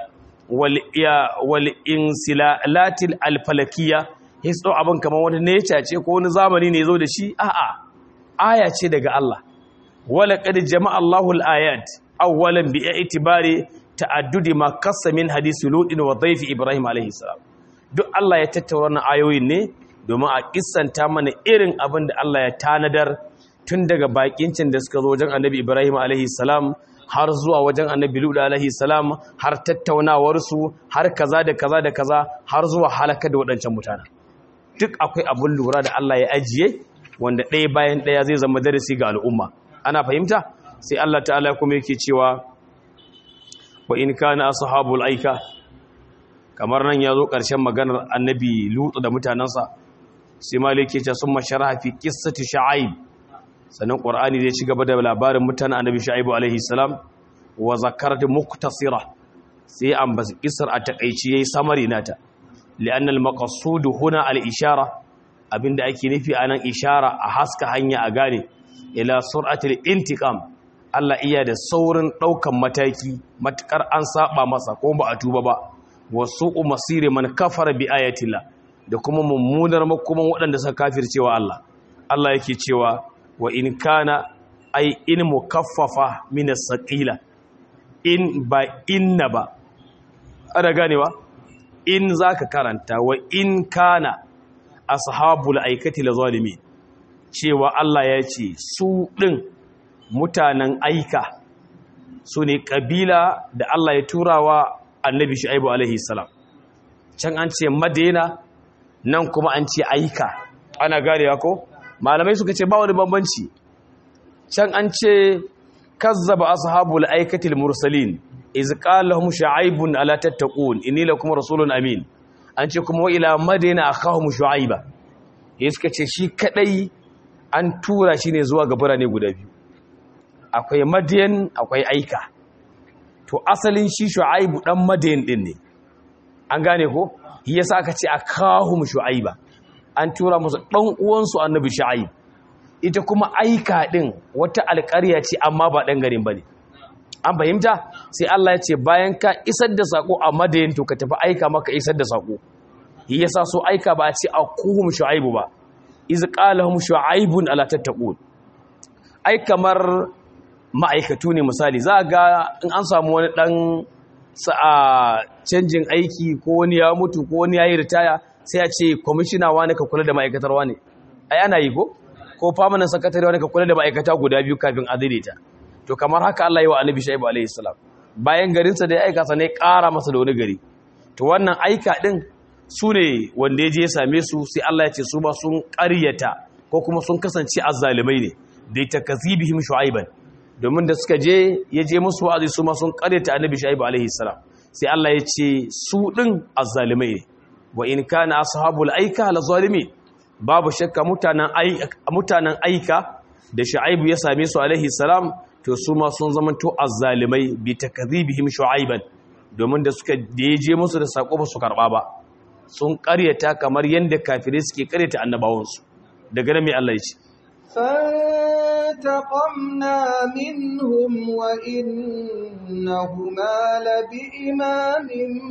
wal insilalatil alfalakiyya histo abin kamar wani nature ce ko wani zamani ne zo da shi a'a aya ce daga Allah wala qad jama'a Allahu al-ayat awwalan bi i'tibari ta'addudi ma qassa min hadisi ludin wa dhayf ibrahim alayhi salam duk Allah ya tattauna wannan ayoyin ne domin a kissanta mana irin abin da Allah ya tanadar tun daga bakincin da suka zo wajen annabi ibrahim alayhi salam har zuwa wajen annabi Lut alaihi salam har tattaunawar su har kaza da kaza da kaza har zuwa halaka da waɗancan mutane duk akwai abun lura da Allah ya ajiye wanda ɗaya bayan ɗaya zai zama darasi ga al'umma ana fahimta sai Allah ta'ala kuma yake cewa wa in kana ashabul aika kamar nan ya zo ƙarshen maganar annabi Lut da mutanansa sai malike ce sun masharaha fi qissati shu'aib sannan ƙwar'ani zai ci gaba da labarin mutanen annabi sha'ibu alaihi salam wa zakar da muktasira sai an basu kisar a takaici yayi samari nata li'anna al-maqsud huna al-ishara abinda ake nufi anan ishara a haska hanya a gane ila sur'atil intiqam Allah iya da saurin daukan mataki matukar an saba masa ko ba a tuba ba wasu'u masiri man kafara bi ayatillah da kuma mummunar makoman waɗanda suka kafircewa Allah Allah yake cewa wa in kana ai in mukaffafa min as-saqila in ba inna ba ana ganewa in zaka karanta wa in kana ashabul aikati la zalimin cewa Allah ya ce su din mutanen aika su ne kabila da Allah ya turawa annabi shu'aibu alaihi salam can an ce madina nan kuma an ce aika ana ganewa ko malamai suka ce ba wani bambanci can an ce kazzaba ashabul aikatil mursalin iz qala lahum shu'aibun ala tattaqun inni lakum rasulun amin an ce kuma wa ila madina akhahum shu'aiba ya suka ce shi kadai an tura shi ne zuwa ga birane guda biyu akwai madiyan akwai aika to asalin shi shu'aibu dan madiyan din ne an gane ko yasa aka ce akhahum shu'aiba an tura musu ɗan uwansu annabi sha'ib ita kuma aika ɗin wata alƙarya ce amma ba ɗan garin ba ne an fahimta sai Allah ya ce bayan ka isar da saƙo a madayin to ka tafi aika maka isar da saƙo yi yasa so aika ba a ce a kuhum shu'aibu ba iz qalahum shu'aibun ala tattaqun ai kamar ma'aikatu ne misali za ga in an samu wani ɗan sa'a canjin aiki ko wani ya mutu ko wani ya yi ritaya sai a ce kwamishina wani ka kula da ma'aikatar wani ai ana yi ko ko famanin sakatare wani ka kula da ma'aikata guda biyu kafin a daidaita to kamar haka Allah yi wa annabi shaibu alaihi salam bayan garinsa da ya aika sa ne ƙara masa da wani gari to wannan aika din su ne wanda ya je ya same su sai Allah ya ce su ba sun ƙaryata ko kuma sun kasance azzalimai ne da takazibihim shu'aiban domin da suka je ya je musu wa'azi su ma sun ƙaryata annabi shaibu alaihi salam sai Allah ya ce su din azzalimai ne wa in kana ashabul aika la zalimin babu shakka mutanen aika mutanen aika da shu'aibu ya same su alaihi salam to su ma sun zamanto azzalimai bi takdhibihim shu'aiban domin da suka je musu da sako ba su karba ba sun ƙaryata kamar yanda kafirai suke ƙaryata annabawansu daga nan mai Allah ya ce
فانتقمنا منهم وإنهما لبإمام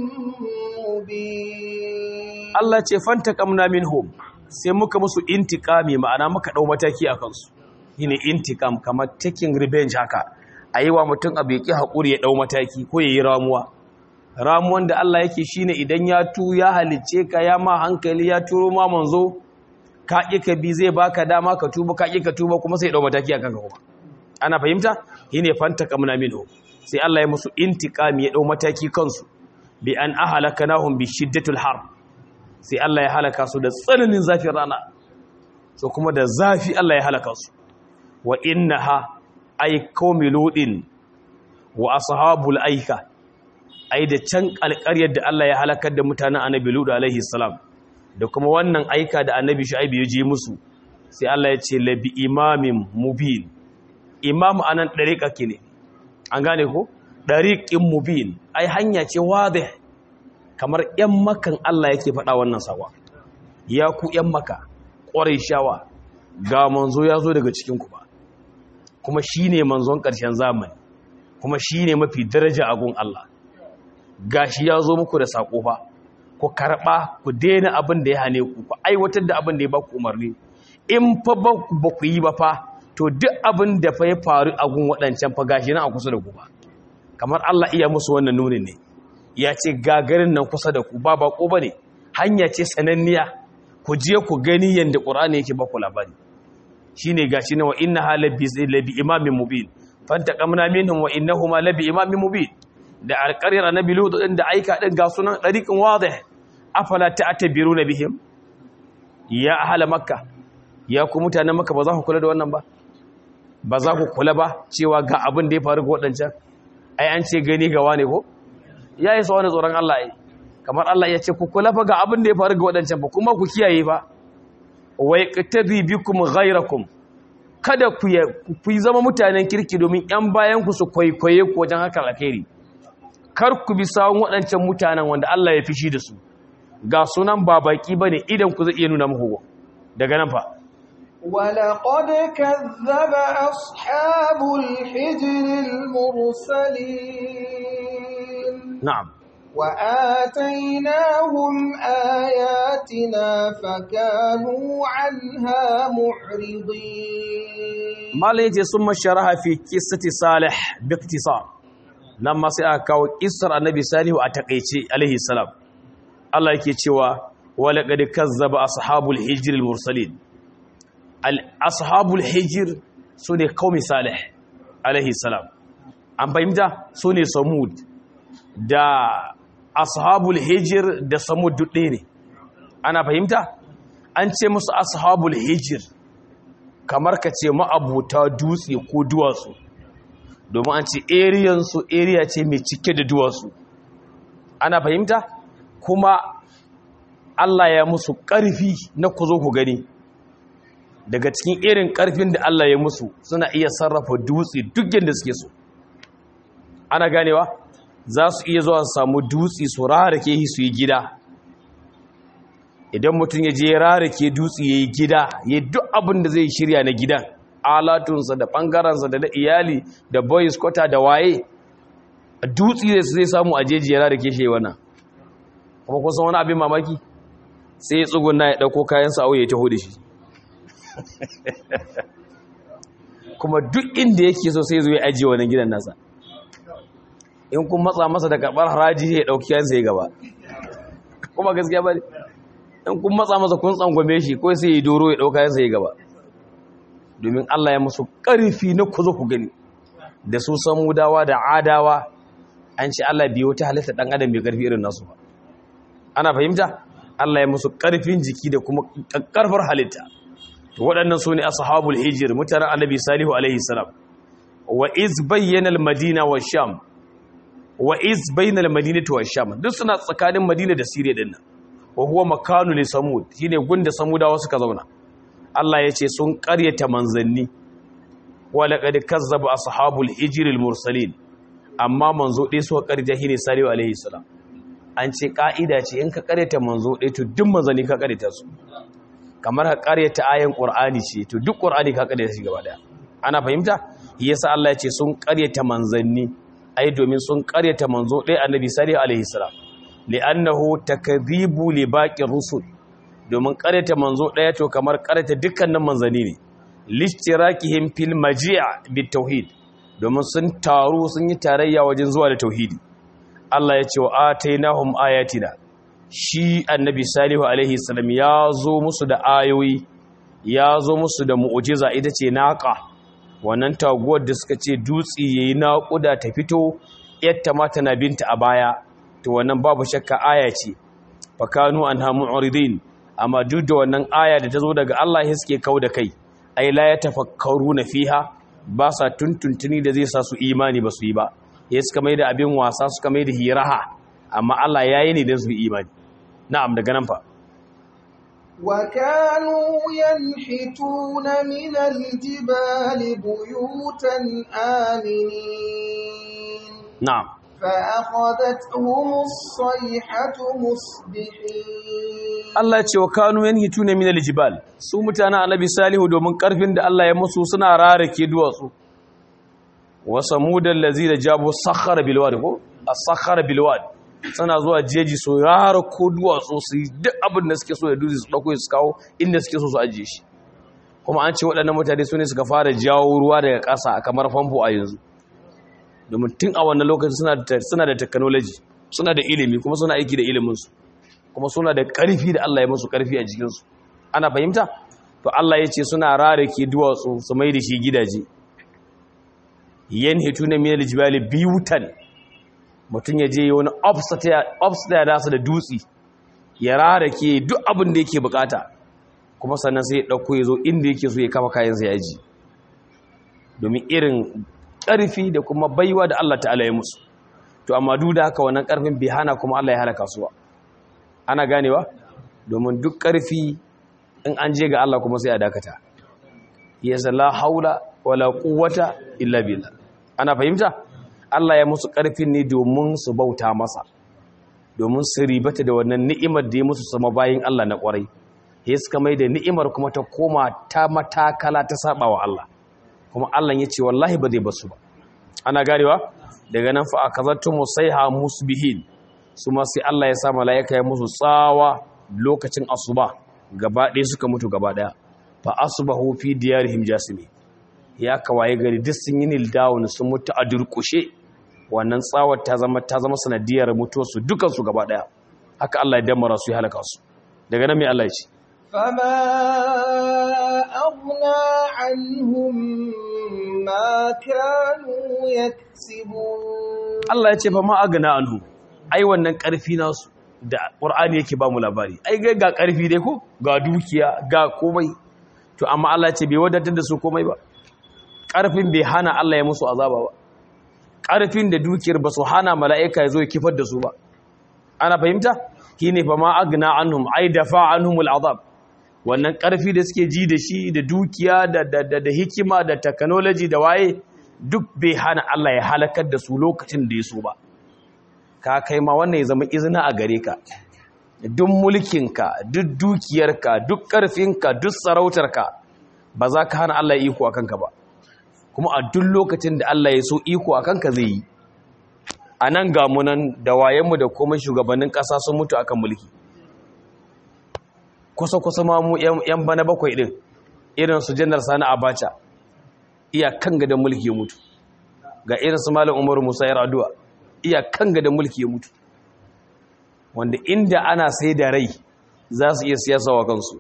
مبين
Allah ce fantaqamna minhum sai muka musu intikami ma'ana muka dau mataki akan su shine intikam kamar taking revenge haka ayiwa mutum abu yaki hakuri ya dau mataki ko yayi ramuwa ramuwan da Allah yake shine idan ya tu ya halice ka ya ma hankali ya turo ma manzo ka ƙi ka bi zai baka dama ka tuba ka ƙi ka tuba kuma sai ya dau mataki akan ka kuma ana fahimta shine fantaqamna minhum sai Allah ya musu intikami ya dau mataki kansu bi an ahlakanahum bi shiddatul har sai Allah ya halaka su da tsananin zafin rana so kuma da zafi Allah ya halaka su wa innaha ay qaumi ludin wa ashabul aika ai da can alƙaryar da Allah ya halakar da mutanen annabi lut alaihi salam da kuma wannan aika da annabi shu'aib ya je musu sai Allah ya ce labi imamin mubin imamu anan dariqa ne an gane ko dariqin mubin ai hanya ce wadih kamar ‘yan makan Allah yake faɗa wannan sawa, ya ku ‘yan maka, ƙwarai shawa, ga manzo ya zo daga cikinku ba, kuma shi ne manzon ƙarshen zamani, kuma shi ne mafi daraja agun Allah. Ga shi ya zo muku da saƙo ba, ku karɓa, ku daina abin da ya hane ku, ku aiwatar da abin da ya ba ku umarni, in fa ba ku yi ba fa, to duk abin da fa ya faru a gun waɗancan fa gashi nan a kusa da ku ba kamar Allah iya musu wannan nunin ne ya ce gagarin nan kusa da ku ba bako bane hanya ce sananniya ku je ku gani yanda Qur'ani yake ba ku labari shine gashi na wa inna halabi labi imamin mubin fantaqamna minhum wa innahuma labi imamin mubin da alƙaryar annabi Lut din da aika din ga sunan dariqin wadih afala ta'tabiruna bihim ya ahla makka ya ku mutanen makka ba za ku kula da wannan ba ba za ku kula ba cewa ga abin da ya faru ga waɗancan ai an ce gani ga wane ko ya yi wani tsoron Allah ai kamar Allah ya ce ku kula fa ga abin da ya faru ga waɗancan ba kuma ku kiyaye fa wa yaqtadi bikum ghayrakum kada ku ku zama mutanen kirki domin yan bayan ku su kwaikwaye ku wajen haka alkhairi kar ku bi sawun waɗancan mutanen wanda Allah ya fishi da su ga sunan ba baki bane idan ku zai iya nuna muku daga nan fa
ولقد كذب أصحاب الحجر المرسلين
na'am
وآتيناهم آياتنا فكانوا عنها معرضين
malai yace summa sharaha fi qissati salih bi ikhtisar nan ma sai aka kawo kissar annabi salihu a takeice alaihi salam Allah yake cewa wala qad kazzaba ashabul hijr al mursalin al ashabul hijr sune qaumi salih alaihi salam an fahimta sune samud da ashabul hijr da samud dudde ne ana fahimta an ce musu ashabul hijr kamar ka ce ma'abuta dutse ko duwatsu domin an ce ariyansu area ce mai cike da duwatsu ana fahimta kuma Allah ya musu ƙarfi na ku zo ku gani daga cikin irin ƙarfin da Allah ya musu suna iya sarrafa dutse duk yadda suke so ana ganewa za su iya zuwa su samu dutse su rarake su yi gida idan mutum ya je rarake dutse ya yi gida ya duk abin da zai shirya na gidan alatunsa da ɓangarensa da na iyali da boys kwata da waye dutse zai samu a jeji ya rarake shi wannan kuma kusan wani abin mamaki sai ya tsuguna ya ɗauko kayansa a ya taho da shi kuma duk inda yake so sai zo ya ajiye wannan gidan nasa in kun matsa masa da karɓar haraji ya ɗauki kayansa ya gaba kuma gaskiya ba ne in kun matsa masa kun tsangwame shi ko sai ya doro ya ɗauka yansa ya gaba domin Allah ya musu ƙarfi na ku zo ku gani da su samudawa da adawa an ce Allah biyo ta halitta ɗan adam mai ƙarfi irin nasu ba ana fahimta Allah ya musu ƙarfin jiki da kuma ƙarfar halitta to waɗannan su ne ashabul hijir mutanen annabi salihu alaihi salam wa iz bayyana al-madina wa sham wa iz bayyana al-madinatu wa sham duk suna tsakanin madina da siriya din nan wa huwa makanu li samud shine gunda samudawa suka zauna Allah ya ce sun ƙaryata manzanni wa laqad kazzaba ashabul hijr al mursalin amma manzo dai suka ƙaryata shine salihu alaihi salam an ce ka'ida ce in ka ƙaryata manzo dai to duk manzanni ka ƙaryata su kamar ka ƙaryata ayan qur'ani ce to duk qur'ani ka ƙaryata shi gaba daya ana fahimta yasa Allah ya ce sun ƙaryata manzanni ai domin sun ƙaryata manzo dai annabi salihu alaihi salam li'annahu takdhibu li baqi rusul domin karanta manzo daya to kamar karanta dukkanin manzani ne lishtirakihim fil maji' bit tauhid domin sun taru sun yi tarayya wajen zuwa da tauhidi Allah ya ce wa atainahum ayatina shi annabi salihu alaihi salam ya zo musu da ayoyi ya zo musu da mu'jiza ita ce naqa wannan taguwar da suka ce dutsi yayi naƙuda ta fito yatta mata na binta a baya to wannan babu shakka aya ce fakanu anha mu'ridin amma duk da wannan aya da ta zo daga Allah ya suke kau da kai ai la ya tafakkaru na fiha ba sa tuntuntuni da zai sa su imani ba su yi ba ya suka mai da abin wasa suka mai da hiraha amma Allah ya yi ne don su yi imani na'am daga nan fa
وكانوا ينحتون من الجبال بيوتا آمنين
na'am
فأخذتهم الصيحة مصبحين
Allah ce wa kanu yanhituna min aljibal su mutanen annabi salihu domin karfin da Allah ya musu suna rarake duwatsu wa samudal lazina jabu sakhara bil wadi ko as-sakhara bil wadi suna zuwa jeji su rarako duwatsu su yi duk abin da suke so ya duzi su dauko su kawo inda suke so su ajiye shi kuma an ce waɗannan mutane su ne suka fara jawo ruwa daga ƙasa kamar famfo a yanzu domin tun a wannan lokacin suna da technology suna da ilimi kuma suna aiki da iliminsu kuma suna da ƙarfi da Allah ya musu ƙarfi a jikinsu ana fahimta to Allah ya ce suna rarake duwatsu su mai da shi gidaje yan hitu na minal jibali biyutan mutum ya je wani upstairs da su da dutse ya rarake duk abin da yake bukata kuma sannan sai ya ɗauko ya zo inda yake so ya kafa kayansa ya ji domin irin ƙarfi da kuma baiwa da Allah ta'ala ya musu to amma duk da haka wannan ƙarfin bai hana kuma Allah ya halaka su ba ana ganewa domin duk ƙarfi in an je ga Allah kuma sai a dakata yasa la haula wala quwwata illa billah ana fahimta Allah ya musu ƙarfin ne domin su bauta masa domin su ribata da wannan ni'imar da ya musu sama bayin Allah na ƙwarai ya suka mai da ni'imar kuma ta koma ta matakala ta saba wa Allah kuma Allah ya ce wallahi ba zai basu ba ana garewa daga nan fa akazatu musaiha musbihin su ma sai Allah ya sa malaika ya musu tsawa lokacin asuba gaba ɗaya suka mutu gaba ɗaya fa asbahu fi diyarihim jasimi ya kawaye gari duk sun yi nil down sun mutu a durkushe wannan tsawar ta zama ta zama sanadiyar mutuwar su dukan su gaba ɗaya haka Allah ya damara su ya halaka su daga nan mai Allah ya ce
فما أغنى عنهم ما كانوا يكسبون
Allah ya ce fa ma agana anhu ai wannan karfi nasu da Qur'ani yake ba mu labari ai ga ga karfi dai ko ga dukiya ga komai to amma Allah ya ce bai wadatar da su komai ba karfin bai hana Allah ya musu azaba ba karfin da dukiyar ba su hana mala'ika ya zo ya kifar da su ba ana fahimta shine fa ma agna anhum ai dafa anhumul azab wannan ƙarfi da suke ji da shi da dukiya da hikima da technology da waye duk bai hana Allah ya halakar da su lokacin da ya so ba ka kai ma wannan ya zama izina a gare ka duk mulkinka duk dukiyarka duk ƙarfinka duk sarautarka ba za ka hana Allah ya iko a kanka ba kuma a duk lokacin da Allah ya so iko a kanka zai yi a nan gamunan da wayenmu da komai shugabannin ƙasa sun mutu akan mulki kusa-kusa ma mu 'yan bana bakwai ɗin irin su janar sani abacha iya kan gadon mulki ya mutu ga irin su malin umaru musa yar addu'a iya kan gadon mulki ya mutu wanda inda ana sai da rai za su iya siyasa wa kansu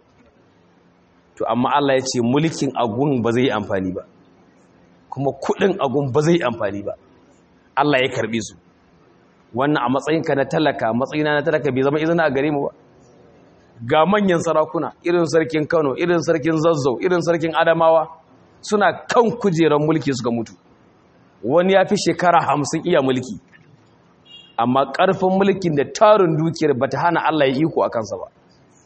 to amma Allah ya ce mulkin agun ba zai yi amfani ba kuma kudin agun ba zai yi amfani ba Allah ya karbe su wannan a matsayinka na talaka matsayina na talaka bai zama izina a gare mu ba ga manyan sarakuna irin sarkin Kano irin sarkin Zazzau irin sarkin Adamawa suna kan kujerar mulki suka mutu wani ya fi shekara hamsin iya mulki amma ƙarfin mulkin da tarin dukiyar ba ta hana Allah ya iko a kansa ba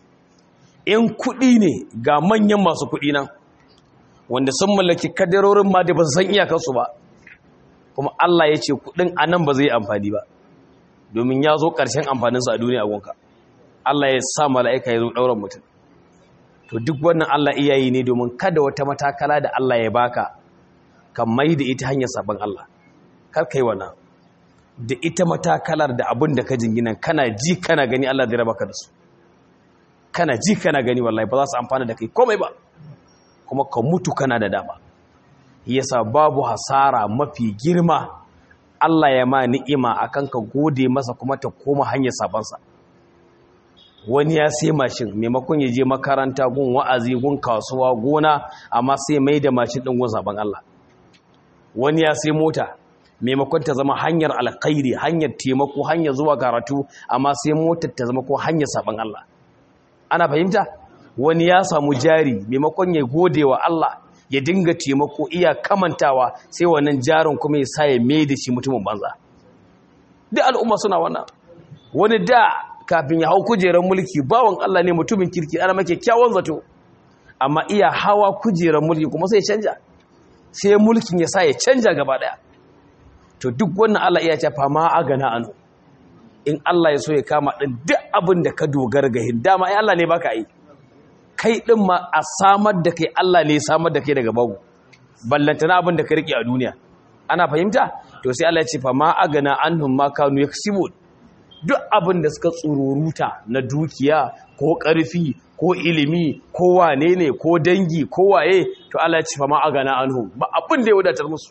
in kuɗi ne ga manyan masu kuɗi nan wanda sun mallaki kadarorin ma da ba su san iyakarsu ba kuma Allah ya ce kuɗin a nan ba zai amfani ba domin ya zo ƙarshen amfaninsa a duniya gonka Allah ya sa mala'ika ya zo ɗauran mutum to duk wannan Allah iyayi ne domin kada wata matakala da Allah ya baka kan mai da ita hanyar sabon Allah kar kai wannan da ita matakalar da abin da ka jingina kana ji kana gani Allah zai raba ka da su kana ji kana gani wallahi ba za su amfana da kai komai ba kuma ka mutu kana da dama yasa babu hasara mafi girma Allah ya ma ni'ima akan ka gode masa kuma ta koma hanyar sabansa wani ya sai mashin maimakon ya je makaranta gun wa'azi gun kasuwa gona amma sai mai da mashin din gun saban Allah wani ya sai mota maimakon ta zama hanyar alkhairi hanyar taimako hanyar zuwa karatu amma sai motar ta zama ko hanyar saban Allah ana fahimta wani ya samu jari maimakon ya gode wa Allah ya dinga taimako iya kamantawa sai wannan jarin kuma ya sa ya mai da shi mutumin banza duk al'umma suna wannan wani da kafin ya hau kujerar mulki bawan Allah ne mutumin kirki ana make kyawun zato amma iya hawa kujerar mulki kuma sai ya canja sai mulkin ya sa ya canja gaba daya to duk wannan Allah iya ce fama agana anu in Allah ya so ya kama din duk abin da ka dogara ga hidama ai Allah ne baka yi kai din ma a samar da kai Allah ne ya samar da kai daga babu ballantana abin da ka rike a duniya ana fahimta to sai Allah ya ce fama agana anhum ma kanu yaksibun duk abin da suka tsururuta na dukiya ko ƙarfi ko ilimi ko wane ne ko dangi ko waye to Allah ya ce fa ma agana anhum ba abin da ya wadatar musu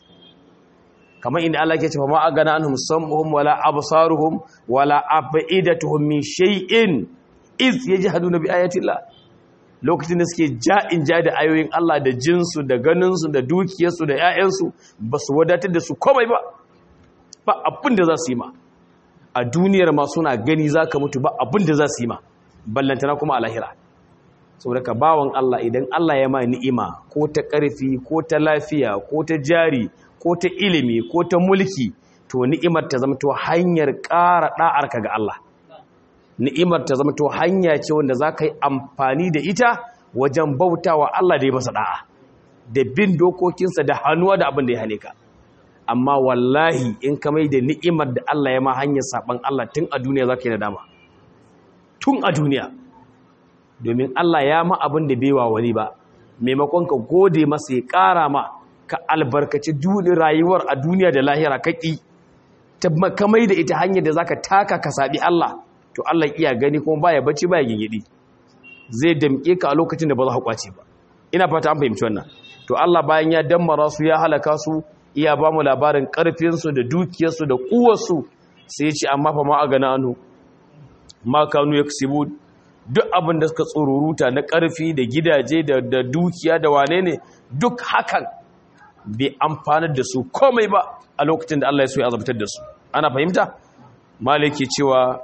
kamar inda Allah ke ce fa ma agana anhum sam'uhum wala absaruhum wala afidatuhum min shay'in iz yajhaduna bi ayati Allah lokacin da suke ja'in ja da ayoyin Allah da jinsu da ganinsu da dukiyarsu da 'ya'yansu ba su wadatar da su komai ba ba abin da za su yi ma a duniyar ma suna gani za ka mutu ba abin da za su yi ma ballantana kuma a lahira saboda ka bawan Allah idan Allah ya ma ni'ima ko ta ƙarfi ko ta lafiya ko ta jari ko ta ilimi ko ta mulki to ni'imar ta zama to hanyar ƙara ɗa'arka ga Allah ni'imar ta zama to hanya ce wanda za ka yi amfani da ita wajen bautawa Allah da ya masa da'a da bin dokokinsa da hannuwa da abin da ya hane ka amma wallahi in ka mai da ni'imar da Allah ya ma hanyar saban Allah tun a duniya za ka yi nadama tun a duniya domin Allah ya ma abin da baiwa wani ba maimakon ka gode masa ya ƙara ma ka albarkaci rayuwar a duniya da lahira kaki ta makamai da ita hanyar da za ka taka ka saɓi Allah to Allah iya gani kuma baya bacci baya gingidi zai damke ka a lokacin da ba za ka kwace ba ina fata an fahimci wannan to Allah bayan ya dammara su ya halaka su iya ba mu labarin karfin su da dukiyar su da kuwar su sai ya ce amma fa ma a gana anu ma kanu yaksubu duk abin da suka tsururuta na karfi da gidaje da, da dukiya da wane ne duk hakan bai amfanar da su komai ba a lokacin da Allah ya so ya azabtar da su ana fahimta maliki cewa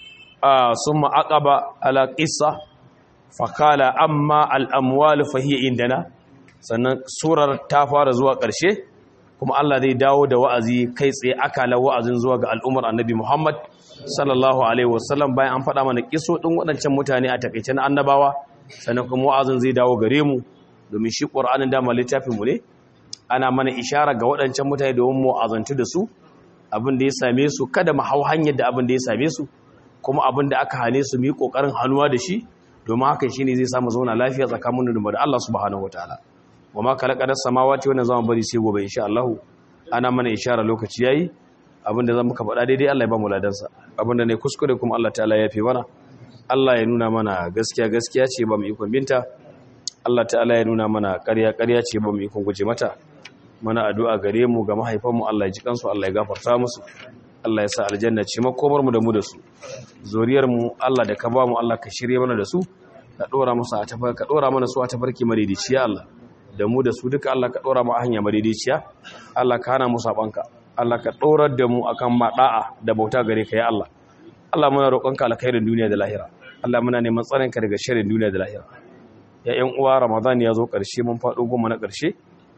sun ma'aƙaba ala ƙisa fakala amma al'amwal fahiyya indana sannan surar ta fara zuwa ƙarshe kuma Allah zai dawo da wa'azi kai tsaye akala wa'azin zuwa ga al'ummar annabi Muhammad sallallahu Alaihi wasallam bayan an faɗa mana ƙiso ɗin waɗancan mutane a takaice na annabawa sannan kuma wa'azin zai dawo gare mu domin shi ƙwar'anin dama littafinmu ne ana mana ishara ga waɗancan mutane domin mu azantu da su abin da ya same su kada mu hau hanyar da abin da ya same su kuma abin da aka hane su mu yi kokarin hannuwa da shi domin haka shine zai samu zauna lafiya tsakanin mu da Allah subhanahu wataala wama kalaqadas samawati wannan zamu bari sai gobe insha Allah ana mana ishara lokaci yayi abin da zan muka faɗa daidai Allah ya ba mu ladansa abin da ne kuskure kuma Allah ta'ala ya fi mana Allah ya nuna mana gaskiya gaskiya ce ba mu ikon binta Allah ta'ala ya nuna mana ƙarya ƙarya ce ba mu ikon guje mata mana addu'a gare mu ga mahaifanmu Allah ya ji kansu Allah ya gafarta musu Allah ya sa aljanna ce makomar mu da mu da su zuriyar mu Allah da ka ba mu Allah ka shirye mana da su ka dora musu a tafar ka dora mana su a tafarki madidiciya Allah da mu da su duka Allah ka dora mu a hanya madidiciya Allah ka hana mu sabanka Allah ka dorar da mu akan mada'a da bauta gare ka ya Allah Allah muna roƙonka alkhairin duniya da lahira Allah muna neman tsarin ka daga sharrin duniya da lahira ya ƴan uwa Ramadan ya zo ƙarshe mun faɗo goma na ƙarshe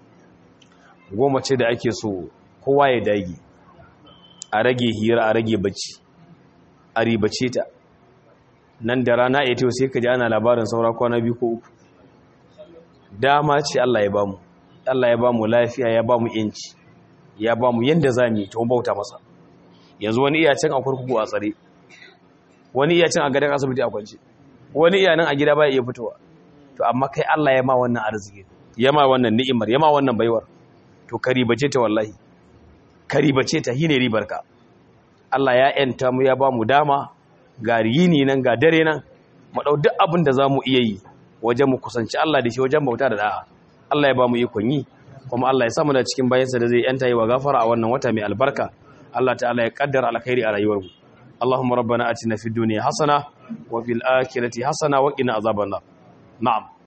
goma ce da ake so kowa ya dage a rage hira a rage bacci a ribace ta nan da rana ya tewa sai ka ji ana labarin saura kwana biyu ko uku dama ce Allah ya bamu Allah ya bamu lafiya ya bamu yanci ya bamu yanda za mu yi ta bauta masa yanzu wani iya can a kurkuku a tsare wani iya can a gadon asibiti a kwance wani iya nan a gida baya iya fitowa to amma kai Allah ya ma wannan arziki ya ma wannan ni'imar ya ma wannan baiwar to ka ribace ta wallahi ka ribace ta hine ribarka Allah ya yanta mu ya ba mu dama ga yini nan ga dare nan mu dau duk abin da zamu iya yi wajen mu kusanci Allah da shi wajen bauta da da'a Allah ya ba mu ikon yi kuma Allah ya sa mu da cikin bayansa da zai yanta yi wa gafara a wannan wata mai albarka Allah ta'ala ya kaddara alkhairi a rayuwar mu Allahumma rabbana atina fid dunya hasana wa fil akhirati hasana wa qina azaban nar na'am